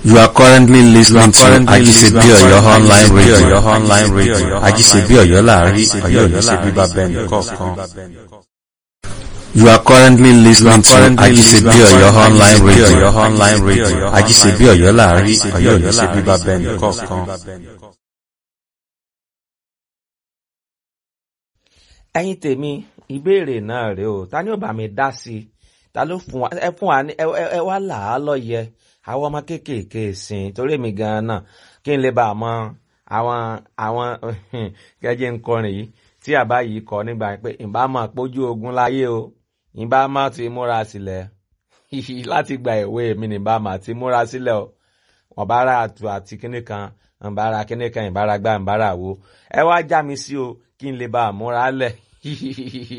You are currently listening to Ajisebi Oyo online radio. online radio. Ajisebi Oyo láàrin Ọ̀yọ́ yìí ṣe bíbá bẹ́ẹ̀ni kọ̀ọ̀kan. You are currently listening to Ajisebi Oyo online radio. online radio. Ajisebi Oyo láàrin Ọ̀yọ́ yìí ṣe bíbá bẹ́ẹ̀ni kọ̀ọ̀kan. ẹ̀yin tèmi ìbéèrè náà rèé o ta ni ó bá mi dá sí i ta ló fún wa ẹ fún wa ní ẹ ẹ wá là á lọ́yẹ àwọn ọmọ kéékèèké sìn torí mi gan-an náà kí n lè bá a mọ àwọn àwọn gẹ́gẹ́ ń kọrin yìí tí àbá yìí kọ nígbà pé ìbá máa pójú ogun láyé o ìbá máa ti múra sílẹ̀ láti gba ìwé mi ní ìbá máa ti múra sílẹ̀ o wọ́n bá ra àtù àti kíní kan ìbára kíní kan ìbára gbá ìbára wo ẹ wá já mi sí o kí n lè bá a múra lẹ̀